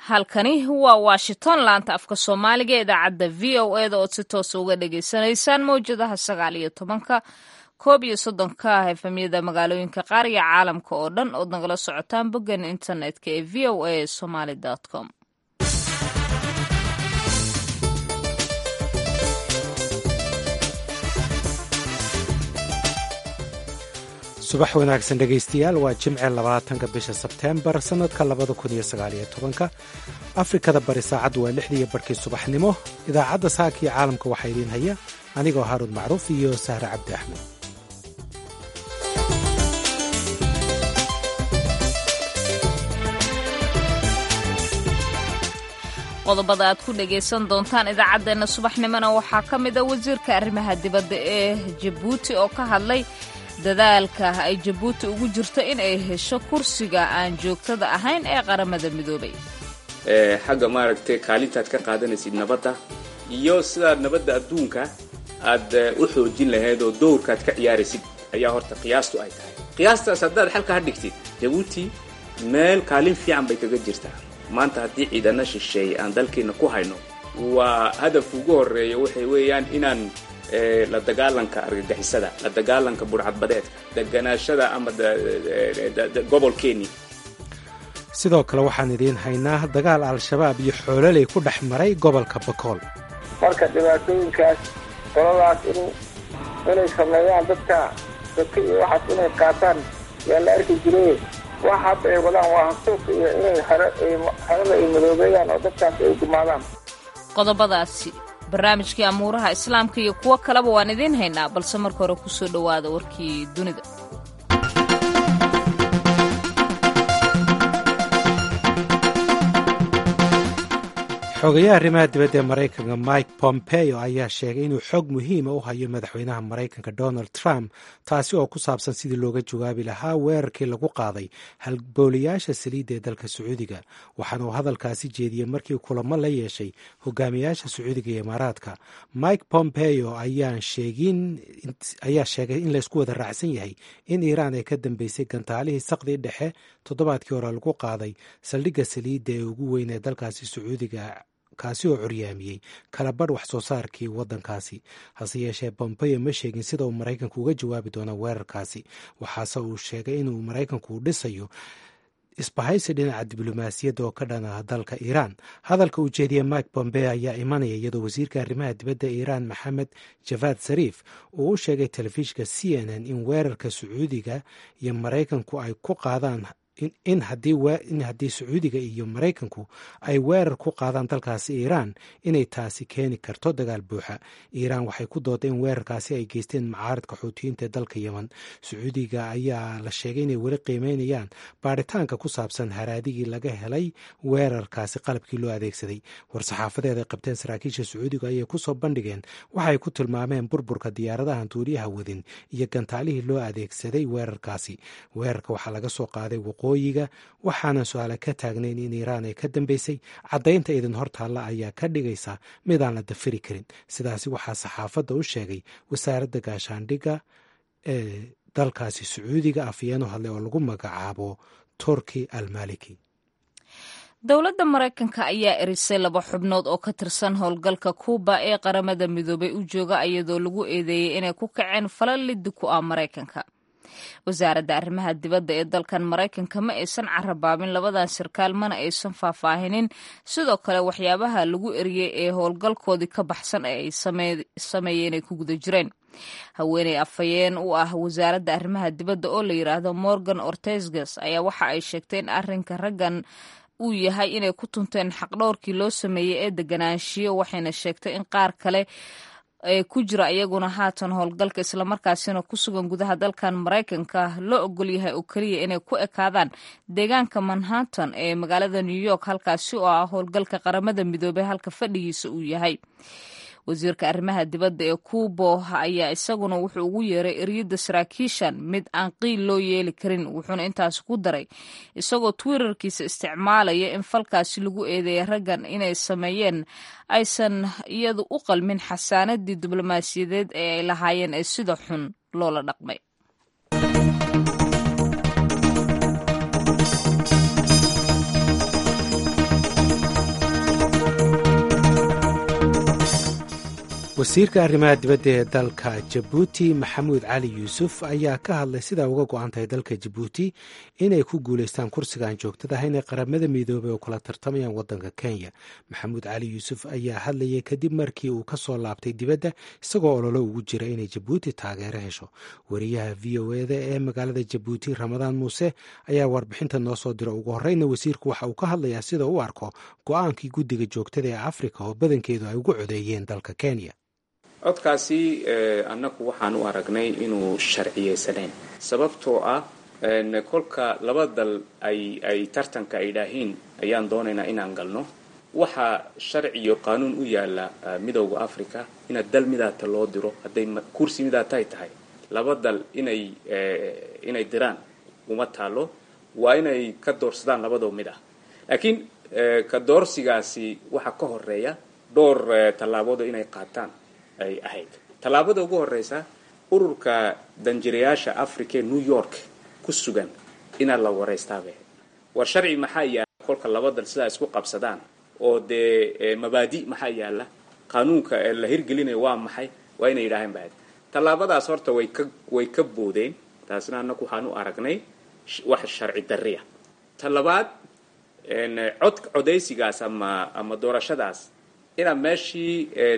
halkani waa washington laanta afka soomaaliga idaacadda v o eda ood si toosa uga dhagaysanaysaan mawjadaha sagaal iyo tobanka koob iyo soddonka efemyada magaalooyinka qaar iyo caalamka oo dhan ood nagala socotaan boggan internetka ee v o a somaly com subax wanaagsan dhegaystayaal waa jimce labaatanka bisha sebteembar sannadka labada kun iyo sagaaliyo tobanka afrikada bari saacaddu waa lixdiiyo barhkii subaxnimo idaacadda saaka iyo caalamka waxaa idiin haya anigoo haaruun macruuf iyo sahre cabdi axmed qodobada aad ku dhagaysan doontaan idaacaddeenna subaxnimona waxaa ka mid a wasiirka arrimaha dibadda ee jabuuti oo ka hadlay dadaalka ay jabuuti ugu jirto in ay hesho kursiga aan joogtada ahayn ee qaramada midoobay xagga maaragtay kaalintaad ka qaadanaysid nabadda iyo sidaad nabadda adduunka aad u xoojin lahayd oo dowrkaad ka ciyaaraysid ayaa horta qiyaastu ay tahay qiyaastaas haddaad xalka ha dhigtid jabuuti meel kaalin fiican bay kaga jirtaa maanta haddii ciidana shisheeye aan dalkeenna ku hayno waa hadafka ugu horreeya waxay weeyaan inaan la dagaalanka argagixisada la dagaalanka burcadbadeedka deganaashada ama gobolkeeni sidoo kale waxaan idiin haynaa dagaal al-shabaab iyo xoololey ku dhex maray gobolka bakool marka dhibaatooyinkaas qoladaas in inay sameeyaan dadka dadka iyo waxaas inay qaataan yaa la arki jiray wax hadda ay wadaan waa hansuuq iyo inay harada ay madoobeeyaan oo dadkaas ay gumaadaan qodobadaasi barnaamijkii amuuraha islaamka iyo kuwo kaleba waan idiin haynaa balse marka hore kusoo dhowaada warkii dunida xogayaha arrimaha dibadda ee maraykanka mike pompeo ayaa sheegay inuu xog muhiima u hayo madaxweynaha maraykanka donald trump taasi oo ku saabsan sidii looga jawaabi lahaa weerarkii lagu qaaday halbooliyaasha saliidda ee dalka sacuudiga waxaana uu hadalkaasi jeediyey markii kulamo la yeeshay hogaamiyaasha sacuudiga iyo imaaraadka mike pompeo ayaa sheegay in laysku wada raacsan yahay in iiraan ay ka dambeysay gantaalihii saqdii dhexe toddobaadkii hore lagu qaaday saldhigga saliidda ee ugu weyn ee dalkaasi sacuudiga kaasi oo curyaamiyey kalabadh wax soo saarkii waddankaasi hase yeeshee bombeyo ma sheegin sida uu maraykanku uga jawaabi doono weerarkaasi waxaase uu sheegay inuu maraykanku dhisayo isbahaysi dhinaca diblomaasiyadda oo ka dhana dalka iiraan hadalka uu jeediyey mike bombeo ayaa imanaya iyadoo wasiirka arrimaha dibadda iiraan maxamed javad sariif uu u sheegay telefishinka c n n in weerarka sacuudiga iyo maraykanku ay ku qaadaan in haddii sacuudiga iyo maraykanku ay weerar ku qaadaan dalkaasi iiraan inay taasi keeni karto dagaal buuxa iiraan waxay ku dooday in weerarkaasi ay geysteen macaaridka xuutiyiinta ee dalka yemen sacuudiga ayaa la sheegay inay weli qiimeynayaan baaritaanka ku saabsan haraadigii laga helay weerarkaasi qalabkii loo adeegsaday war-saxaafadeed ay qabteen saraakiisha sacuudiga ayay kusoo bandhigeen waxay ku tilmaameen burburka diyaaradahan duuliyaha wadin iyo gantaalihii loo adeegsaday weerarkaasi weerarka waxaa laga soo qaaday waqooyiga waxaanan su-aale ka taagnayn in iiraan ay ka dambeysay caddaynta idin hortaalla ayaa ka dhigaysa midaan la dafiri karin sidaasi waxaa saxaafadda u sheegay wasaaradda gaashaandhigga ee dalkaasi sacuudiga afyeeno hadle oo lagu magacaabo turki almaliki dowladda maraykanka ayaa erisay laba xubnood oo ka tirsan howlgalka kuuba ee qaramada midoobay u jooga iyadoo lagu eedeeyey inay ku kaceen falal liddi ku ah maraykanka wasaaradda arrimaha dibadda ee dalkan maraykanka ma aysan carabaabin labadan sarkaal mana aysan faahfaahinin sidoo kale waxyaabaha lagu eriyey ee howlgalkoodii ka baxsan ee ay sameeyeen ay ku guda jireen haweeney afhayeen u ah wasaaradda arrimaha dibadda oo la yidhaahdo morgan ortesgas ayaa waxa ay sheegtay in arrinka raggan uu yahay inay ku tunteen xaqdhowrkii loo sameeyey ee deganaanshiyo waxayna sheegtay in qaar kale ee ku jira iyaguna haatan howlgalka islamarkaasina ku sugan gudaha dalkan maraykanka loo ogol yahay oo keliya inay ku ekaadaan deegaanka manhattan ee magaalada new york halkaasi oo ah howlgalka qaramada midoobey halka fadhigiisa uu yahay wasiirka arrimaha dibadda ee kuubo ayaa isaguna wuxuu ugu yeeray eryadda saraakiishan mid aan qiil loo yeeli karin wuxuuna intaasi ku daray isagoo twitterkiisa isticmaalaya in falkaasi lagu eedeeyay raggan inay sameeyeen aysan iyadu u qalmin xasaanadii diblomaasiyadeed ee ay lahaayeen ee sida xun loola dhaqmay wasiirka arrimaha dibadda ee dalka jabuuti maxamuud cali yuusuf ayaa ka hadlay sidaa uga go-an tahay dalka jabuuti inay ku guulaystaan kursiga aan joogtada ahayn ee qaramada midoobay oo kula tartamayaan waddanka kenya maxamuud cali yuusuf ayaa hadlayay kadib markii uu ka soo laabtay dibadda isagoo ololo ugu jira inay jabuuti taageero hesho wariyaha v o eda ee magaalada jabuuti ramadaan muuse ayaa warbixinta noo soo dira ugu horeyna wasiirku waxa uu ka hadlayaa sida u arko go-aankii guddiga joogtada ee afrika oo badankeedu ay ugu codeeyeen dalka kenya codkaasi annagu waxaan u aragnay inuu sharciyeysanayn sababtoo ah kolka laba dal ay ay tartanka ay dhaahiin ayaan doonaynaa inaan galno waxaa sharci iyo qaanuun u yaala midowda africa inaad dal midaata loo diro hadday kursi midaatay tahay laba dal inay inay diraan uma taalo waa inay ka doorsadaan labadoo mid ah laakiin ka doorsigaasi waxaa ka horeeya dhowr tallaaboodo inay qaataan ay ahayd tallaabada ugu horeysa ururka danjirayaasha africa ee new york ku sugan inaad la wareystaabay war sharci maxaa yaala kolka laba dal sidaa isku qabsadaan oo dee mabaadi maxaa yaala qaanuunka la hirgelinaya waa maxay waa inay yidhaaheen baad tallaabadaas horta way ka way ka boodeen taasna annagu waxaan u aragnay wax sharci darriya ta labaad cod codaysigaas ama ama doorashadaas inaa meeshii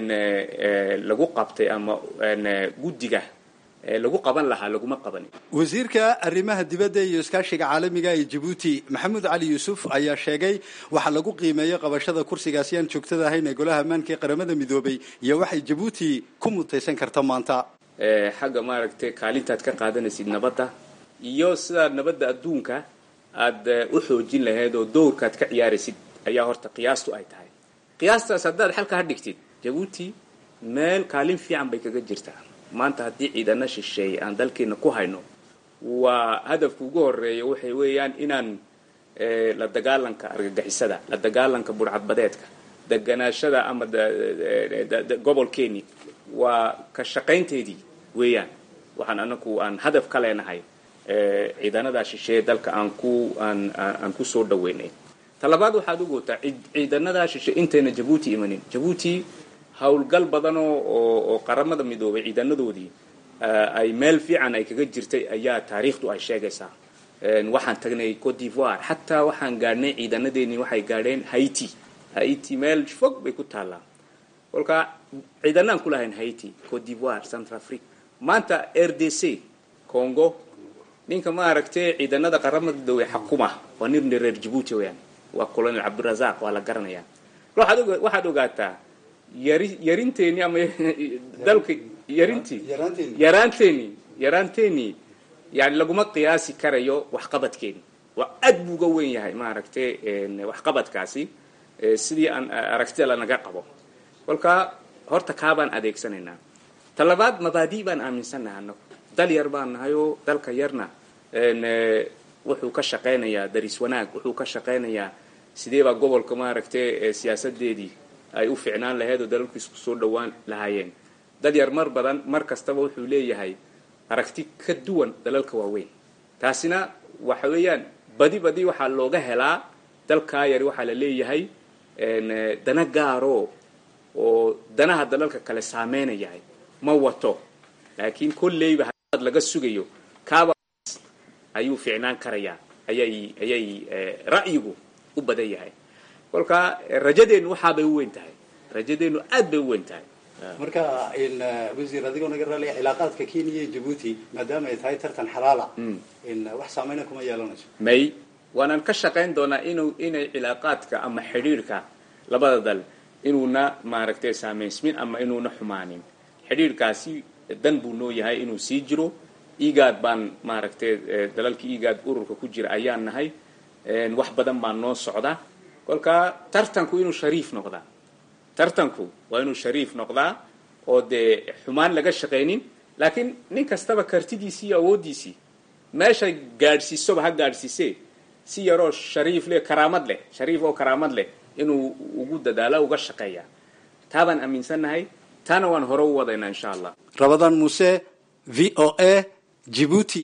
lagu qabtay ama guddiga lagu qaban lahaa laguma qabanin wasiirka arrimaha dibadda iyo iskaashiga caalamiga ee jabuuti maxamuud cali yuusuf ayaa sheegay waxaa lagu qiimeeyey qabashada kursigaasi aan joogtada ahayn ee golaha ammaanka ee qaramada midoobay iyo waxay jabuuti ku mutaysan karta maanta xagga maaragtay kaalintaad ka qaadanaysid nabadda iyo sidaa nabadda adduunka aad u xoojin lahayd oo dowrkaad ka ciyaaraysid ayaa horta qiyaastu ay tahay qiyaastaas haddaad xalka ha dhigtid jabuuti meel kaalin fiican bay kaga jirtaa maanta haddii ciidana shisheeye aan dalkeena ku hayno waa hadafka ugu horeeya waxay weeyaan inaan la dagaalanka argagixisada la dagaalanka burcadbadeedka deganaashada ama gobolkeeni waa ka shaqaynteedii weeyaan waxaan anagu aan hadaf ka leenahay ciidanadaa shisheeye dalka aan ku aan aan ku soo dhaweynay talabaad waxaad u gootaa ciidanadaa shishe intayna jabuuti imanin jabuuti howlgal badan oo oo qaramada midoobay ciidanadoodii ay meel fiican ay kaga jirtay ayaa taariikhdu ay sheegaysaa waxaan tagnay cote d'ivoire xataa waxaan gaadhnay ciidanadeennii waxay gaadheen haiti haiti meel fog bay ku taallaa kolka ciidanaan ku lahayn haiti cote d'ivoire central africa maanta r d c congo ninka maaragtay ciidanada qaramada midoobay xakuma waa nin reer jabuuti weyaan waa colonel cabdirazaq waa la garanayaa waxaad ogaataa yari yarinteeni ama dalka yarintii yaraanteeni yaraanteeni yani laguma qiyaasi karayo waxqabadkeeni waa aad buu uga wen yahay maaragtay waxqabadkaasi sidii aan aragtida lanaga qabo kolka horta kaabaan adeegsanaynaa talabaad mabaadi baan aaminsannahay anagu dal yar baan nahayoo dalka yarna wuxuu ka shaqaynayaa daris wanaag wuxuu ka shaqaynayaa sidee baa gobolka maaragtay siyaasadeedii ay u ficnaan lahayd oo dalalku isku soo dhawaan lahaayeen dad yar mar badan mar kastaba wuxuu leeyahay aragti ka duwan dalalka waaweyn taasina waxa weeyaan badi badi waxaa looga helaa dalkaa yari waxaa la leeyahay dana gaaro oo danaha dalalka kale saameynayahay ma wato laakiin kolleyba hadaad laga sugayo kaaba ayuu ficnaan karayaa ayay ayay ra'yigu u badan yahay kolka rajadeennu waxaabay u weyn tahay rajadeennu aad bay u weyn tahay marka wasiir adigoo naga raalaya cilaaqaadka kenya iyo jabuuti maadaama ay tahay tartan xalaala wax saameyna kuma yeelanayso may waanaan ka shaqayn doonaa inuu inay cilaaqaadka ama xidhiirhka labada dal inuuna maaragtay saameysmin ama inuuna xumaanin xidhiirhkaasi dan buu noo yahay inuu sii jiro igaad baan maaragtay dalalkii igaad ururka ku jira ayaan nahay wax badan baa noo socda kolka tartanku inuu shariif noqdaa tartanku waa inuu shariif noqdaa oo dee xumaan laga shaqaynin laakiin nin kastaba kartidiisii iyo awooddiisii meeshay gaadhsiisoba ha gaadhsiisee si yaroo shariif leh karaamad leh shariif oo karaamad leh inuu ugu dadaalo uga shaqeeya taabaan aaminsannahay taana waan hore u wadaynaa insha allah rabadaan muuse v o a jibuuti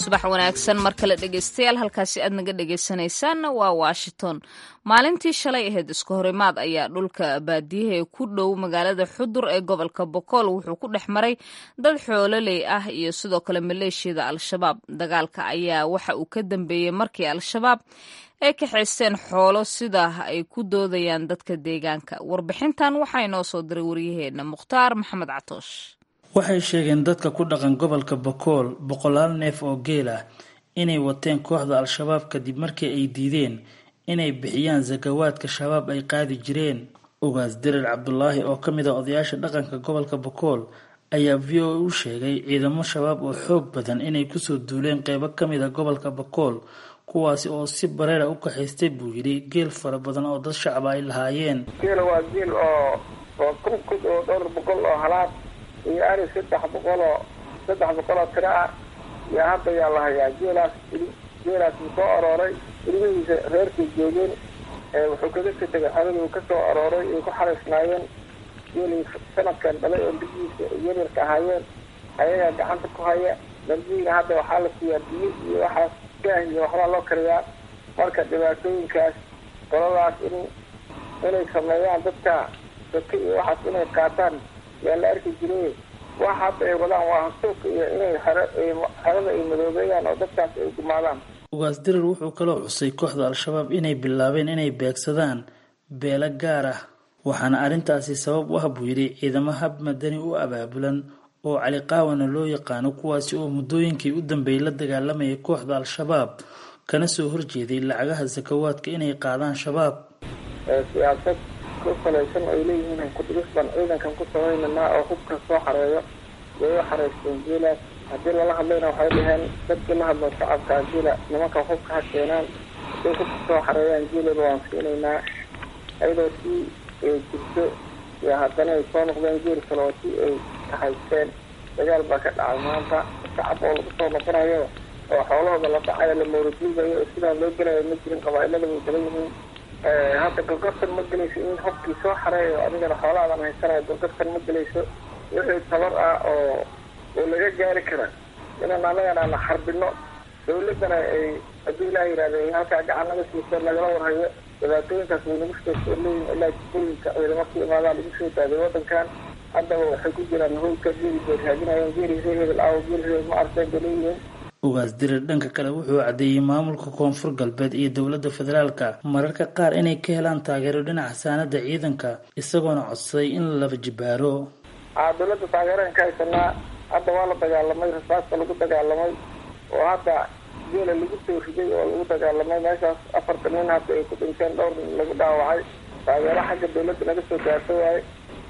subax wanaagsan mar kale dhegeystayaal halkaasi aad naga dhegeysanaysaanna waa washington maalintii shalay ahayd isku horimaad ayaa dhulka baadiyaha ee ku dhow magaalada xudur ee gobolka bokool wuxuu ku dhex maray dad xoololey ah iyo sidoo kale maleeshiyada al-shabaab dagaalka ayaa waxa uu ka dambeeyey markii al-shabaab ay kaxaysteen xoolo sida ay ku doodayaan dadka deegaanka warbixintan waxaa inoo soo diray waryaheena mukhtaar maxamed catoosh waxay sheegeen dadka ku dhaqan gobolka bakool boqolaal neef oo geel ah inay wateen kooxda al-shabaab kadib markii ay diideen inay bixiyaan sakawaadka shabaab ay qaadi jireen ugaas dirir cabdulaahi oo ka mid ah odayaasha dhaqanka gobolka bakool ayaa v o a u sheegay ciidamo shabaab oo xoog badan inay kusoo duuleen qeybo ka mid a gobolka bakool kuwaasi oo si bareera u kaxaystay buu yidhi geel fara badan oo dad shacaba ay lahaayeen geela waa geel oo oo kun kud oo dhowr boqol oo halaad iyo ari saddex boqol oo saddex boqol oo tiro ah yaa hadda yaa la hayaa geelaas geelaas uu soo arooray ilmihiisa reerkay joogeen wuxuu kaga ka tegay xaladii uu ka soo arooray ay ku xaraysnaayeen geelii sanadkan dhalay oo bigihiisa yaryarka ahaayeen ayagaa gacanta ku haya darbihiina hadda waxaa la siiyaa biyo iyo waxaas gaah iyo waxbaa loo kariyaa marka dhibaatooyinkaas qoladaas in inay sameeyaan dadka dadka iyo waxaas inay qaataan yaa la arki jiray wax hadda ay wadaan waa hansuuka iyo inay xero xerada ay madoobeeyaan oo dadkaas ay gumaadaan ugaas dirir wuxuu kaloo xusay kooxda al-shabaab inay bilaabeen inay beegsadaan beelo gaar ah waxaana arrintaasi sabab u ah buu yidhi ciidamo hab madani u abaabulan oo cali qaawana loo yaqaano kuwaasi oo muddooyinkii u dambeeyay la dagaalamayay kooxda al-shabaab kana soo horjeeday lacagaha sakawaadka inay qaadaan shabaab siyaasad ku salaysan ay leeyihiin kudhigis baan ciidankan ku samaynanaa oo hubka soo xareeyo way u xareysteen geelaas haddii lala hadlayna waxay dhaheen dadkii la hadlo shacabka geela nimanka hubka ha keenaan hadday hubka soo xareeyaan geelaba waan siinaynaa ayadoo si ay jirto iyo haddana ay soo noqdeen geel kale oo si ay kahaysteen dagaal baa ka dhacay maanta shacab oo lagu soo noqonayo oo xoolahooda la dhacayo la mawraduugayo oo sidaan loo gelayo ma jirin qabaailada way kala yihiin hadda gorgortan ma gelayso in hubkii soo xareeyo adigana xoolahaadan haysanayo gorgortan ma gelayso wixii tabar ah oo oo laga gaari kara inaan anagana na xarbino dawladana ay haddii ilaah yihahda halkaa gacan naga siiso nagala warhayo dhibaatooyinkaas way nagu soo soo leeyihin ilaa jikooyinka ciidamo ku imaadaan lagu soo daaday wadankan haddaba waxay ku jiraan howlka geeli bay raadinayeen geeli reer hebel aawo geeli hebel ma arkeen bay leeyihiin ugaas dirir dhanka kale wuxuu caddeeyey maamulka koonfur galbeed iyo dowladda federaalka mararka qaar inay ka helaan taageero dhinaca saanada ciidanka isagoona codsaday in la laba jibaaro a dawladda taageeraan ka haysanaa hadda waa la dagaalamay rasaasta lagu dagaalamay oo hadda geela lagu soo riday oo lagu dagaalamay meeshaas afarta nin hadda ay ku dhinteen dhowr nin lagu dhaawacay taageero xagga dawladda naga soo gaarto waaye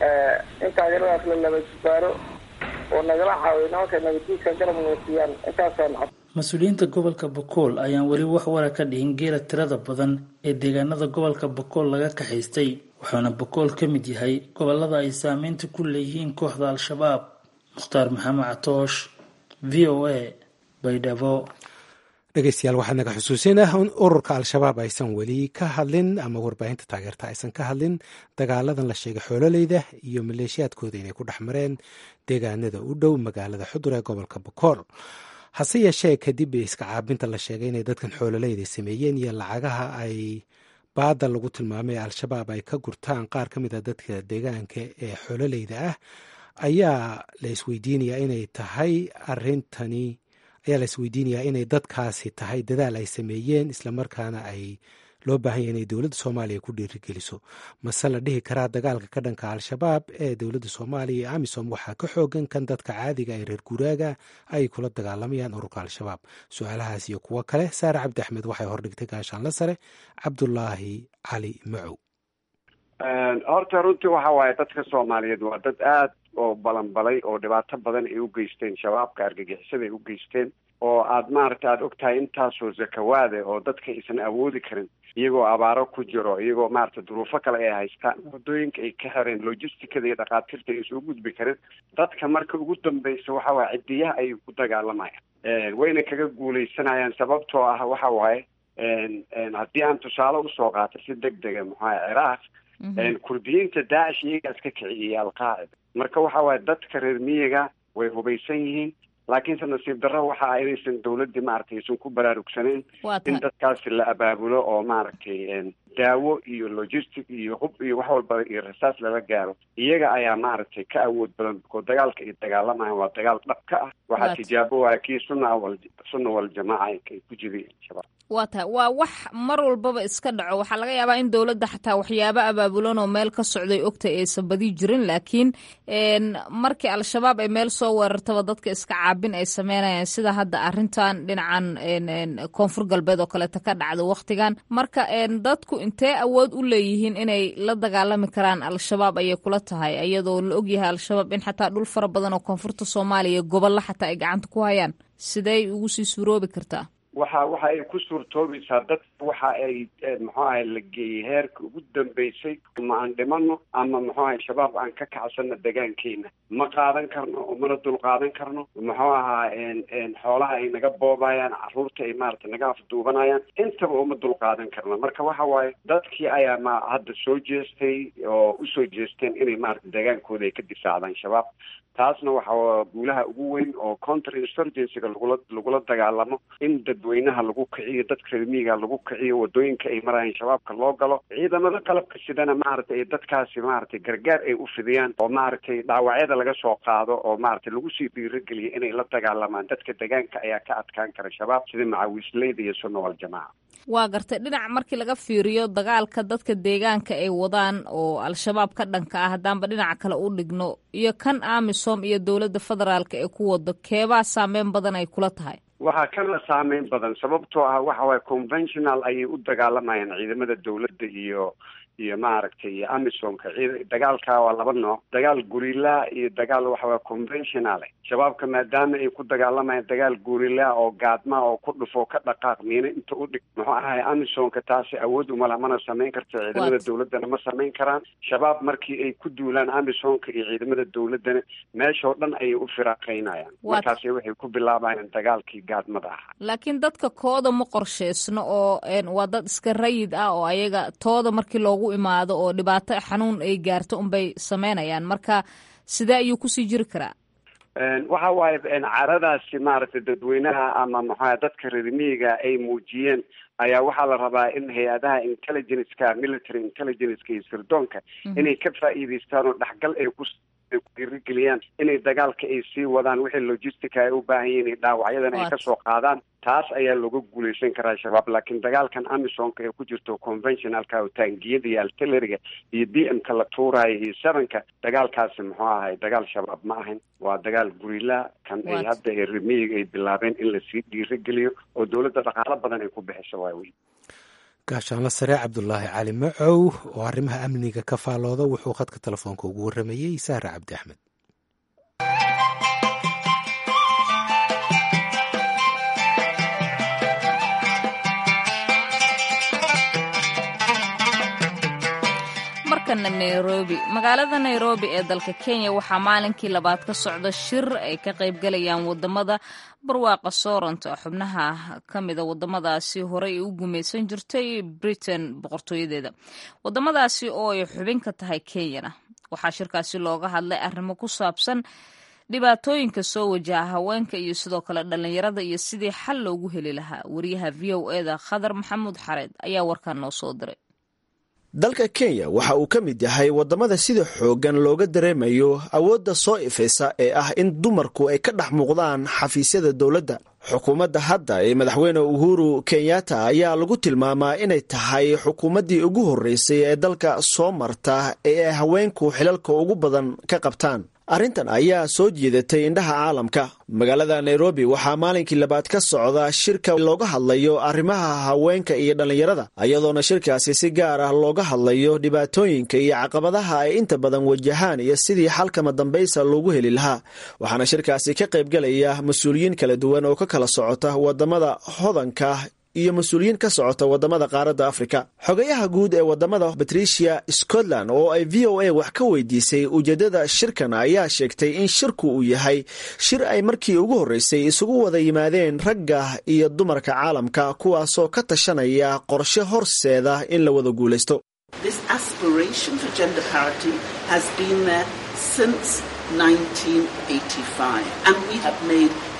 in taageeradaas la laba jibaaro oo nagala caawiyo nimanka nabadiidka garab noosiyaan intaasaan cod mas-uuliyiinta gobolka bakool ayaan weli wax wara ka dhihin geela tirada badan ee deegaanada gobolka bakool laga kaxaystay wuxuuna bakool ka mid yahay gobolada ay saameynta ku leeyihiin kooxda al-shabaab mukhtaar maxamed catoosh v o a baydhabo dhegeystayaal waxaa naga xusuusinah in ururka al-shabaab aysan weli ka hadlin ama warbaahinta taageerta aysan ka hadlin dagaaladan la sheegay xoololeyda iyo maleeshiyaadkooda inay ku dhex mareen deegaanada u dhow magaalada xudur ee gobolka bakool hase yeeshee kadib iska caabinta la sheegay inay dadkan xoololeyda sameeyeen iyo lacagaha ay baada lagu tilmaamay al-shabaab ay ka gurtaan qaar ka mid a dadka deegaanka ee xoololeyda ah ayaa la isweydiinayaa inay tahay arintani ayaa la isweydiinayaa inay dadkaasi tahay dadaal ay sameeyeen islamarkaana ay loo baahan yahy inay dowladda soomaaliya ku dhiirigeliso mase la dhihi karaa dagaalka ka dhanka al-shabaab ee dowladda soomaaliya iyo amisom waxaa ka xoogan kan dadka caadiga ee reer guuraaga ay kula dagaalamayaan ururka al-shabaab su-aalahaas iyo kuwo kale saare cabdi axmed waxay hordhigtay gaashaanla sare cabdulaahi cali macow horta runtii waxa waaye dadka soomaaliyeed waa dad aad oo balanbalay oo dhibaato badan ay u geysteen shabaabka argagixisada ay u geysteen oo aad maaragta aada og tahay intaasoo zakawaade oo dadka aysan awoodi karin iyagoo abaaro ku jiro iyagoo maarata duruufo kale ay haystaan waddooyinka ay ka xireen logisticada iyo dhakhaatiirta ay soo gudbi karin dadka marka ugu dambeysa waxa waaye cidiyaha ayay ku dagaalamayaan wayna kaga guuleysanayaan sababtoo ah waxa waaye haddii aan tusaale usoo qaato si deg dega maxaa ciraaq kurdiyiinta daacish iyagaas ka kiciyay alqaacida marka waxa waaye dadka reer miyiga way hubaysan yihiin laakiinse nasiib darro waxa inaysan dawladdii maaragtay aysan ku baraarugsanayn in dadkaasi la abaabulo oo maaragtay daawo iyo logistic iyo hub iyo wax walba iyo rasaas lala gaaro iyaga ayaa maaragtay ka awood badan oo dagaalka ay dagaalamayan waa dagaal dhab ka ah waxaa tijaabo waaya kii sunna wal sunna waljamaaca ay ku jideen shabaab waa tahay waa wax mar walbaba iska dhaco waxaa laga yaabaa in dowladda xataa waxyaabo abaabulan oo meel ka socday ogtay aysan badi jirin laakiin markii al-shabaab ay meel soo weerartaba dadka iska caabin ay sameynayaan sida hadda arrintan dhinacan koonfur galbeed oo kaleeta ka dhacda wakhtigan marka dadku intee awood u leeyihiin inay la dagaalami karaan al-shabaab ayay kula tahay iyadoo la ogyahay al-shabaab in xataa dhul fara badan oo koonfurta soomaaliya gobolla xataa ay gacanta ku hayaan sidey ugu sii suuroobi kartaa waxa waxa ay ku suurtoobaysaa dadka waxa ay muxuu ahay la geeyey heerka ugu dambeysay ama aan dhimano ama muxuu ahay shabaab aan ka kacsano degaankeena ma qaadan karno oo mana dul qaadan karno muxuu ahaa xoolaha ay naga boobayaan caruurta ay maaragtay naga afduubanayaan intaba uma dul qaadan karno marka waxa waaye dadkii ayaa ma hadda soo jeestay oo usoo jeesteen inay maaragtay degaankooda ay ka difaacdaan shabaab taasna waxa guulaha ugu weyn oo counter insurgencyga lagula lagula dagaalamo in dadweynaha lagu kiciyo dadka reermiiga lagu kiciyo wadooyinka ay marayaan shabaabka loo galo ciidamada qalabka sidana maaragtay dadkaasi maaragtay gargaar ay u fidiyaan oo maaragtay dhaawacyada laga soo qaado oo maaragtay lagu sii dhiirageliyo inay la dagaalamaan dadka degaanka ayaa ka adkaan kara shabaab sida macawiisleyda iyo sunna waljamaaca waa gartay dhinac markii laga fiiriyo dagaalka dadka deegaanka ay wadaan oo al-shabaab ka dhanka ah haddaanba dhinaca kale u dhigno iyo kan amisom iyo dowladda federaalka ee ku wado keebaa saameyn badan ay kula tahay waxaa kana saameyn badan sababtoo ah waxa waaye conventional ayay u dagaalamayaan ciidamada dowladda iyo iyo maaragtay iyo amisomka ciid dagaalka waa laba nooc dagaal gurila iyo dagaal waxawaa conventional shabaabka maadaama ay ku dagaalamayaan dagaal gurila oo gaadma oo ku dhufo ka dhaqaaq miina inta u dhig muxuu ahay amisomka taasi awood umala mana samayn karto ciidamada dowladdana ma samayn karaan shabaab markii ay ku duulaan amisomka iyo ciidamada dowladdana meeshoo dhan ayay u firaaqaynayaan markaasi waxay ku bilaabayaan dagaalkii gaadmada ahaa laakiin dadka kooda ma qorsheysno oo waa dad iska rayid ah oo ayaga tooda markii loogu imaado oo dhibaato xanuun ay gaarto unbay sameynayaan marka sidee ayuu kusii jiri karaa waxa waaye caradaasi maaragtay dadweynaha ama maxaa dadka reermiyiga ay muujiyeen ayaa waxaa la rabaa in hay-adaha intelligenceka military intelligenceka iyo sirdoonka inay ka faa'iidaystaan oo dhexgal ay ku dhiirigeliyaan inay dagaalka ay sii wadaan wixii logistica ay u baahan yihiin dhaawacyadana ay kasoo qaadaan taas ayaa looga guuleysan karaa shabaab laakiin dagaalkan amisomka ee ku jirto conventionalka oo taangiyada iyo artilleriga iyo b m ka la tuuraayo iyo sevenka dagaalkaasi muxuu ahay dagaal shabaab ma ahayn waa dagaal gurila kan ay hadda ee remiyiga ay bilaabeen in lasii dhiirageliyo oo dowladda dhaqaalo badan ay ku bixiso waa wey gaashaanla sare cabdulaahi cali macow oo arrimaha amniga ka faalooda wuxuu khadka telefoonka ugu warramayey saare cabdi axmed markana nairobi magaalada nairobi ee dalka kenya waxaa maalinkii labaad ka socda shir ay ka qaybgalayaan wadamada barwaaqa sooranta xubnaha ka mida wadamadaasi horey ay u gumaysan jirtay britain boqortooyadeeda wadamadaasi oo ay xubin ka tahay kenyana waxaa shirkaasi looga hadlay arrimo ku saabsan dhibaatooyinka soo wajaha haweenka iyo sidoo kale dhallinyarada iyo sidii xal loogu heli lahaa wariyaha v o eda khadar maxamuud xareed ayaa warkan noo soo diray dalka kenya waxa uu ka mid yahay waddamada sida xooggan looga dareemayo awoodda soo ifaysa ee ah in dumarku ay ka dhex muuqdaan xafiisyada dowladda xukuumadda hadda ee madaxweyne uhuru kenyatta ayaa lagu tilmaamaa inay tahay xukuumaddii ugu horreysay ee dalka soo marta ee ay haweenku xilalka ugu badan ka qabtaan arrintan ayaa soo jiidatay indhaha caalamka magaalada nairobi waxaa maalinkii labaad ka socda shirka looga hadlayo arrimaha haweenka iyo dhallinyarada iyadoona shirkaasi si gaar ah looga hadlayo dhibaatooyinka iyo caqabadaha ay inta badan wajahaan iyo sidii xalkama dambaysa loogu heli lahaa waxaana shirkaasi ka qaybgelaya mas-uuliyiin kala duwan oo ka kala socota wadamada hodanka iyo mas-uuliyiin ka socota wadamada qaaradda afrika xogayaha guud ee wadamada patricia scotland oo ay v o a wax ka weydiisay ujeedada shirkan ayaa sheegtay in shirku uu yahay shir ay markii ugu horreysay isugu wada yimaadeen ragga iyo dumarka caalamka kuwaasoo ka tashanaya qorshe horseeda in la wada guulaysto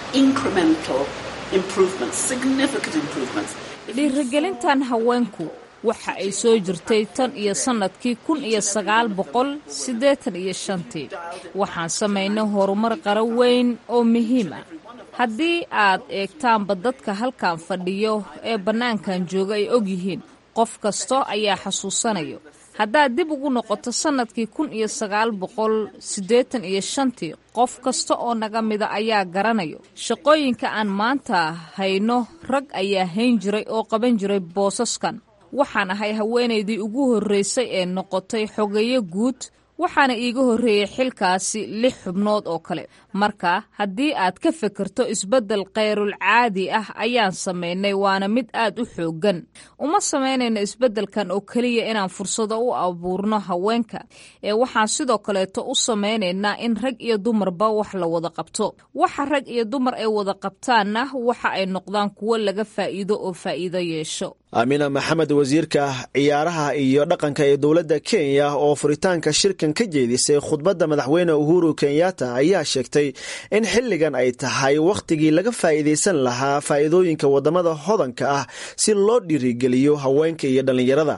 dhiirigelintan haweenku waxa ay soo jirtay tan iyo sannadkii kun iyo sagaal boqol siddeetan iyo shantii waxaan samaynay horumar qaro weyn oo muhiim ah haddii aad eegtaanba dadka halkan fadhiyo ee bannaankan jooga ay og yihiin qof kasto ayaa xasuusanayo haddaad dib ugu noqoto sannadkii kun iyo sagaal boqol siddeetan iyo shantii qof kasta oo naga mida ayaa garanayo shaqooyinka aan maanta hayno rag ayaa hayn jiray oo qaban jiray boosaskan waxaan ahay haweenaydii ugu horraysay ee noqotay xogeeyo guud waxaana iiga horreeyey xilkaasi lix xubnood oo kale marka haddii aad ka fekerto isbeddel khayrul caadi ah ayaan samaynay waana mid aad u xooggan uma samaynayno isbeddelkan oo keliya inaan fursado u abuurno haweenka ee waxaan sidoo kaleeto u samaynaynaa in rag iyo dumarba wax la wada qabto waxa rag iyo dumar ay wada qabtaanna waxa ay noqdaan kuwo laga faa'iido oo faa'iido yeesho aamina maxamed wasiirka ciyaaraha iyo dhaqanka ee dowladda kenya oo furitaanka shirkan ka jeedisay khudbadda madaxweyne uhuru kenyatta ayaa sheegtay in xilligan ay tahay wakhtigii laga faa'iidaysan lahaa faa'iidooyinka waddamada hodanka ah si loo dhiirigeliyo haweenka iyo dhallinyarada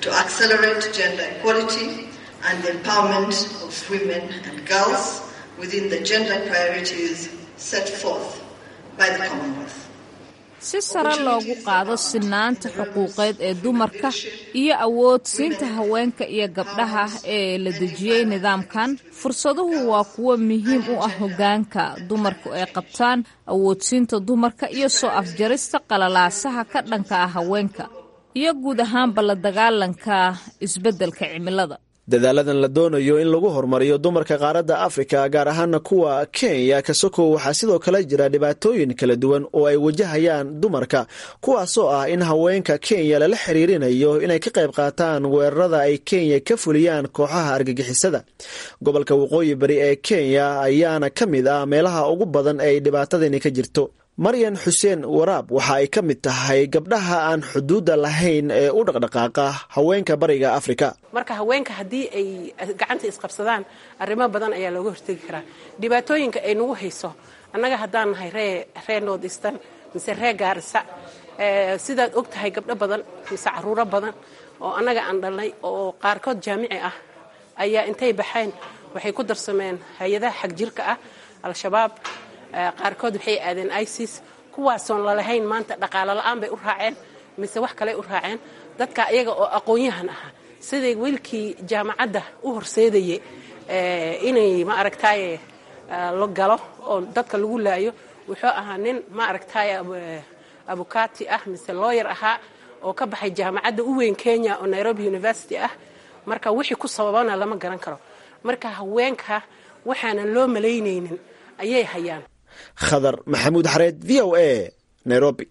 si sare loogu qaado sinaanta xuquuqeed ee dumarka iyo awood siinta haweenka iyo gabdhaha ee la dejiyey nidaamkan fursaduhu waa kuwo muhiim u ah hoggaanka dumarku ay qabtaan awoodsiinta dumarka iyo soo afjarista qalalaasaha ka dhanka ah haweenka iyo guud ahaanba la dagaalanka isbeddelka cimilada dadaaladan la doonayo in lagu horumariyo dumarka qaaradda afrika gaar ahaana kuwa kenya kasokow waxaa sidoo kale jira dhibaatooyin kala duwan oo ay wajahayaan dumarka kuwaasoo ah in haweenka kenya lala xiriirinayo inay ka qayb qaataan weerarada ay kenya ka fuliyaan kooxaha argagixisada gobolka waqooyi bari ee kenya ayaana ka mid ah meelaha ugu badan ay dhibaatadani ka jirto maryan xuseen waraab waxa ay ka mid tahay gabdhaha aan xuduudda lahayn ee u dhaqdhaqaaqa haweenka bariga afrika marka haweenka haddii ay gacanta isqabsadaan arrimo badan ayaa looga hortegi karaa dhibaatooyinka ay nagu hayso annaga haddaan nahay ree ree north eastern mise ree gaarisa sidaad og tahay gabdho badan mise caruuro badan oo annaga aan dhalnay oo qaarkood jaamici ah ayaa intay baxeen waxay ku darsameen hay-adaha xagjirka ah al-shabaab qaarkood waxay aadeen isis kuwaasoon lalahayn maanta dhaqaalo la-aan bay u raaceen mise wax kale u raaceen dadka iyaga oo aqoon-yahan ahaa siday wiilkii jaamacadda u horseedayay inay ma aragtaaye la galo oo dadka lagu laayo wuxuu ahaa nin ma aragtaaye abukati ah mise looyar ahaa oo ka baxay jaamacadda u weyn kenya oo nairobi university ah marka wixii ku sababana lama garan karo marka haweenka waxaanan loo malaynaynin ayay hayaan khadar maxamuud xareed v o a nairobi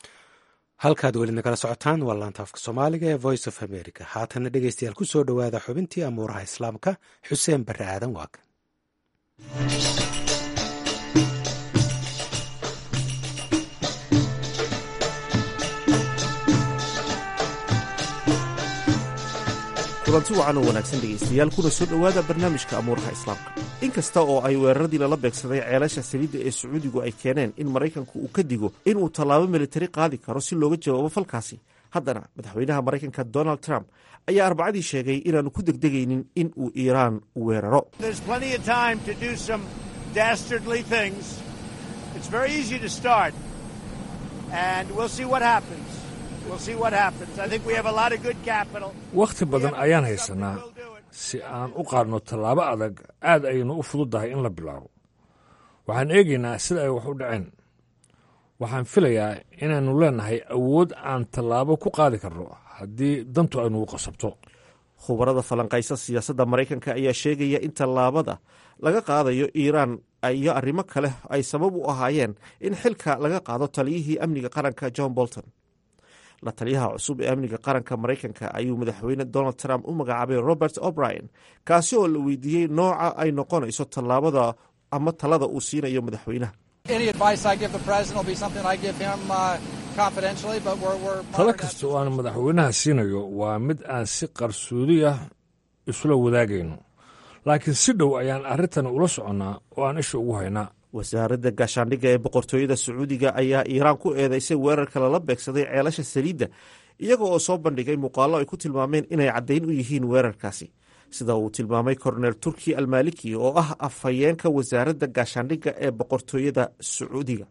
halkaad weli nagala socotaan waa laanta afka soomaaliga ee voice of america haatana dhegeystayaal ku soo dhowaada xubintii amuuraha islaamka xuseen barre aadan waagan kulanti wacan oo wanaagsan dhegaystayaal kuna soo dhowaada barnaamijka amuuraha islaamka in kasta oo ay weeraradii lala beegsaday ceelasha saliidda ee sacuudigu ay keeneen in maraykanku uu ka digo inuu tallaabo militari qaadi karo si looga jawaabo falkaasi haddana madaxweynaha maraykanka donald trump ayaa arbacadii sheegay inaanu ku degdegaynin in uu iiraan weeraro wakhti badan ayaan haysanaa si aan u qaadno tallaabo adag aad aynu u fududdahay in la bilaabo waxaan eegaynaa sida ay wax u dhaceen waxaan filayaa inaannu leennahay awood aan tallaabo ku qaadi karno haddii dantu aynugu qasabto khubarada falanqaysa siyaasadda maraykanka ayaa sheegaya in tallaabada laga qaadayo iiraan iyo arrimo kale ay sabab u ahaayeen in xilka laga qaado taliyihii amniga qaranka john bolton la taliyaha cusub ee amniga qaranka maraykanka ayuu madaxweyne donald trump u magacaabay robert o'brien kaasi oo la weydiiyey nooca ay noqonayso tallaabada ama talada uu siinayo madaxweynaha talo kasta oo aan madaxweynaha siinayo waa mid aan si qarsoodi ah isula wadaagayno laakiin si dhow ayaan arrintan ula soconnaa oo aan isha ugu haynaa wasaaradda gaashaandhigga ee boqortooyada sacuudiga ayaa iiraan ku eedeysay weerarka lala beegsaday ceelasha saliidda iyaga oo soo bandhigay muuqaallo ay ku tilmaameen inay caddayn u yihiin weerarkaasi sida uu tilmaamay korneel turki almaliki oo ah afhayeenka wasaaradda gaashaandhigga ee boqortooyada sacuudiga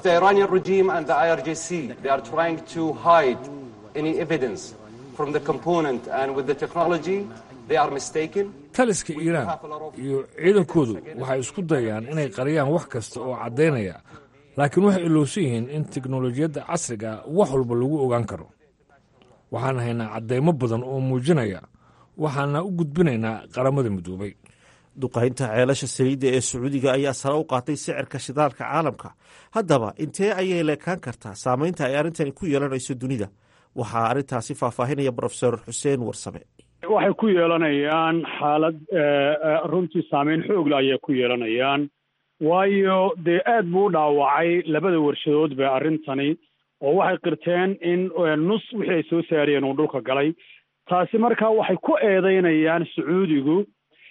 taliska iiraan iyo ciidankoodu waxay isku dayaan inay qariyaan wax kasta oo caddaynaya laakiin waxay ilowsan yihiin in teknolojiyadda casriga wax walba lagu ogaan karo waxaan haynaa caddaymo badan oo muujinaya waxaana u gudbinaynaa qaramada midoobay duqaynta ceelasha saliidda ee sacuudiga ayaa sare u qaatay sicirka shidaalka caalamka haddaba intee ayay leekaan kartaa saamaynta ay arrintani ku yeelanayso dunida waxaa arrintaasi faahfaahinaya brofesor xuseen warsame waxay ku yeelanayaan xaalad runtii saameyn xoogle ayay ku yeelanayaan waayo dee aad buu u dhaawacay labada warshadoodba arrintani oo waxay qirteen in nus wixii ay soo saariyeen uu dhulka galay taasi markaa waxay ku eedeynayaan sacuudigu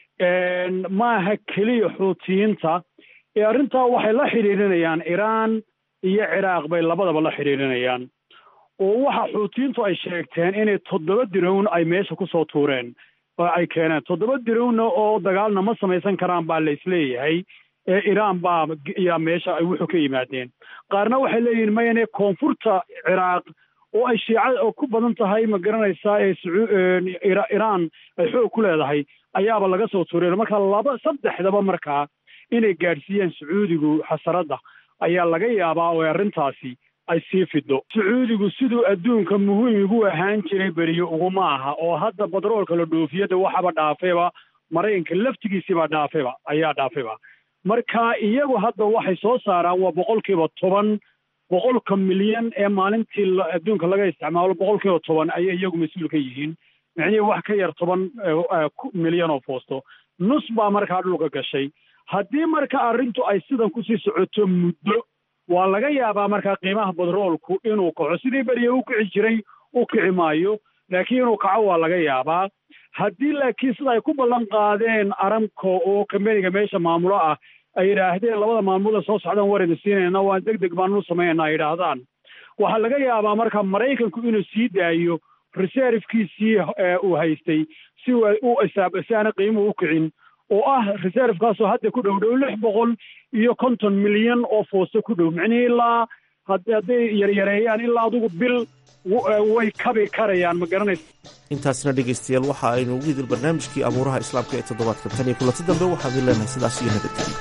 maaha keliya xuutiyiinta ee arrintaa waxay la xidhiidhinayaan iiraan iyo ciraaq bay labadaba la xidhiidhinayaan oo waxa xuutiyiintu ay sheegteen inay toddoba dirown ay meesha kusoo tuureen oo ay keeneen toddoba dirowna oo dagaalna ma samaysan karaan baa la isleeyahay ee iiraan baa yaa meesha ay wuxuu ka yimaadeen qaarna waxay leeyihin mayane koonfurta ciraaq oo ay shiicada oo ku badan tahay ma garanaysaa ee iiraan ay xoog ku leedahay ayaaba laga soo tuureen marka laba saddexdaba markaa inay gaadhsiiyaan sacuudigu xasaradda ayaa laga yaabaa oo arrintaasi ay sii fido sacuudigu siduu adduunka muhiim igu ahaan jiray beriyo uguma aha oo hadda badroolka la dhoofiyada waxaba dhaafayba maraykanka laftigiisiibaa dhaafayba ayaa dhaafayba marka iyagu hadda waxay soo saaraan waa boqolkiiba toban boqolka milyan ee maalintii adduunka laga isticmaalo boqolkiiba toban ayay iyagu mas-uul ka yihiin micnihii wax ka yar toban milyan oo foosto nus baa markaa dhulka gashay haddii marka arrintu ay sidan kusii socoto muddo waa laga yaabaa markaa qiimaha badroolku inuu kaco sidii beriya u kici jiray u kici maayo laakiin inuu kaco waa laga yaabaa haddii laakiin sida ay ku ballan qaadeen aramco oo kambeniga meesha maamulo ah ay yidhaahdeen labada maalmood soo socdaan war idin siinayna waan deg deg baanu samaynayna ay yidhaahdaan waxaa laga yaabaa marka maraykanku inuu sii daayo reservkiisii uu haystay si u isaab si aana qiimuhu u kicin oo ah reservekaasoo hadda ku dhow dhow lix boqol iyo konton milyan oo foosto ku dhow micnihii ilaa hadday yaryareeyaan ilaa adugu bil way kabi karayaan ma garanaysa intaasna dhegaystayaal waxa aynu ugu idil barnaamijkii abuuraha islaamka ee toddobaadkan tan iyo kulanti dambe waxaan idin leenahay sidaas iyo nabadgelyo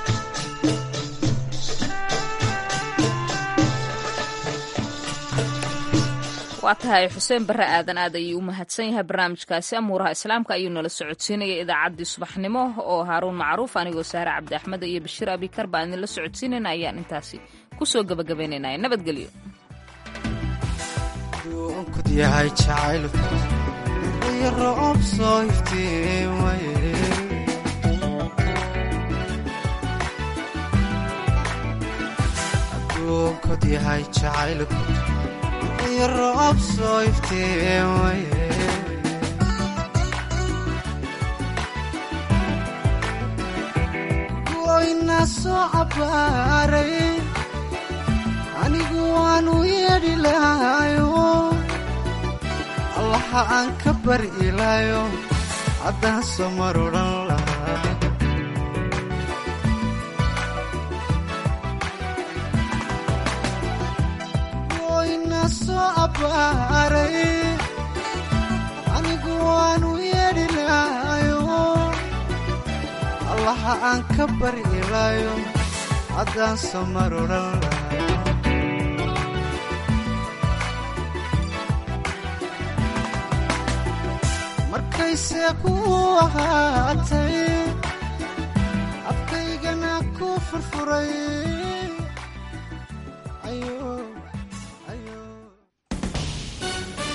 waa tahay xuseen barre aadan aad ayuu u mahadsan yahay barnaamijkaasi amuuraha islaamka ayuu nala socodsiinaya idaacaddii subaxnimo oo haaruun macruuf anigoo saare cabdi axmed iyo bashiir abikar baan idinla socodsiinayna ayaan intaasi ku soo gabagabaynaynaya nabadgelyo yahay jacaylku iyo roob soo iftiimaye adduunkod yahay jacaylku iyo roob soo iftiimaye goyna soo cabbaaray anigu waanu yeedhi lahayo allaha aan ka bari ilaayo haddaan soo mar odhan lahaa goyna soo abbaaray anigu waanu yeedhi lahayo allaha aan ka bari ilaayo haddaan soo mar odhan lahaa markayse ku ahaatay afkaygana ku furfuray